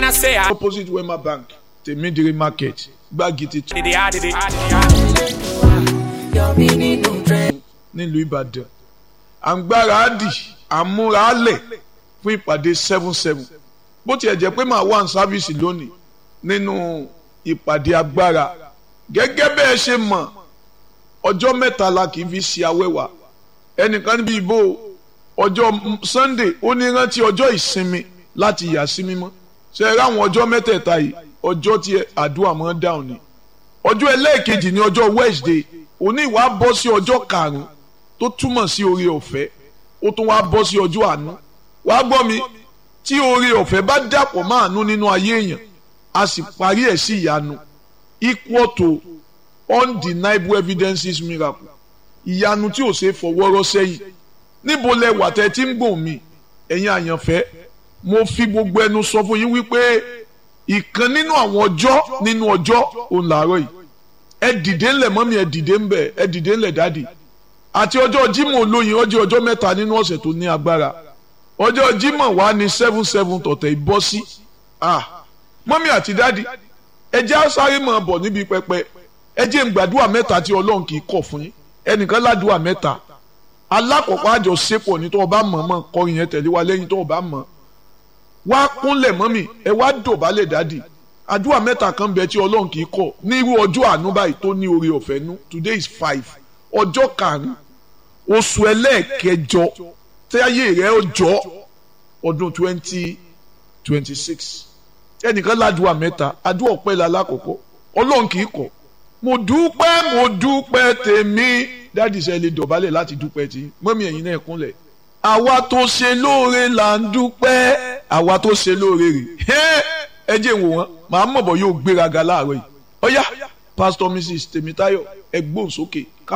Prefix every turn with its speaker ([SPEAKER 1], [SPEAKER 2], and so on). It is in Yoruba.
[SPEAKER 1] I say I
[SPEAKER 2] opposite wema bank tèmídìrí market gbági titun
[SPEAKER 1] did it, I did it, I did it.
[SPEAKER 2] nílùú ìbàdàn à ń gbára á dì à ń múra á lẹ̀ fún ìpàdé seven seven bó tiẹ̀ jẹ́ pé màá wà ní sáfíìsì lónìí nínú ìpàdé agbára gẹ́gẹ́ bẹ́ẹ̀ ṣe mọ̀ ọjọ́ mẹ́ta la kì í fi ṣe awẹ́wà ẹnìkan níbi ìbò ọjọ́ sunday ó ní rántí ọjọ́ ìsinmi láti yà sí mímọ́ ṣe é ráwọn ọjọ́ mẹ́tẹ̀ẹ̀ta yìí ọjọ́ tí àdúrà máa ń dáhùn ni ọjọ́ ẹlẹ́ẹ̀kejì ní ọjọ́ wednesday òní ìwà bọ́ sí ọjọ́ karùn-ún tó túmọ̀ sí oore ọ̀fẹ́ ó tún wá bọ́ sí ọjọ́ àánú wàá gbọ́ mi tí oore ọ̀fẹ́ bá dàpọ̀ mọ́ àánú nínú ayé èèyàn a sì parí ẹ̀ sí ìyanu equal to undeniable evidences miracle ìyanu tí ò ṣe fọwọ́rọ́ sẹ́yìn níbo lẹ wà tẹ́ tí ń gbọ̀n mi ẹ̀yin àyànfẹ́ mo fi gbogbo ẹnu sọ fún yín wípé ìkan nínú àwọn ọjọ́ nínú ọjọ́ òun làárọ̀ yìí ẹ dìde ńlẹ̀ mọ́mí ẹ dìde ńbẹ̀ ẹ dìde ńlẹ̀ dáàdì àti ọjọ́ Jímọ̀ olóyin ọjọ́ ọjọ́ mẹ́ta nínú ọ̀sẹ̀ tó ní agbára ọjọ́ Jímọ̀ wà ní seven seven tọ̀tẹ̀ ìbọ́ sí ah mọ́mí àti dáàdì ẹ jẹ́ àṣàrí mọ̀ bọ̀ níbi pẹpẹ ẹ jẹ́ ń gbàdúrà mẹ́ta tí Ọlọ́run kì í kọ̀ fún yín ẹnìkan ládùúà mẹ́ta alákọ̀ọ́kọ́ àjọṣepọ̀ ní tó o bá mọ̀ mọ̀ kọrin yẹn tẹ̀lé wa lẹ́yìn tó o bá mọ̀ wá kúnlẹ̀ mọ́mì ẹ wá dọ̀bálẹ̀ dádì àdúrà mẹ́ta kan bẹ tí ọlọ́run kì í kọ̀ ní irú ọjọ́ àánú báyìí tó ní oore ọ̀fẹ́ nú today is five ọjọ́ karùn-ún oṣù ẹlẹ́ẹ̀kẹjọ tẹ́yẹ rẹ̀ ọjọ́ ọdún twenty twenty six ẹnìkan ládùúà mẹ́ta àdúrà ọpẹ́ la lákọ̀ọ́kọ́ ọlọ́run kì í kọ̀ mo dúpẹ́ mo dúpẹ́ tèmi dádì sẹ́ lè dọ̀bálẹ̀ láti dúpẹ́ tí mọ́mì ẹ̀yin náà kúnlẹ̀ àwa tó ṣe lóore là ń dúpẹ́ àwa tó ṣe lóore rè ẹ jẹ́ wò wọ́n màá mọ̀ bọ̀ yóò gbéraga láàárọ̀ yìí ọ̀yá pásítọ̀ mrs tèmítáyọ̀ ẹ gbóhùn sókè ká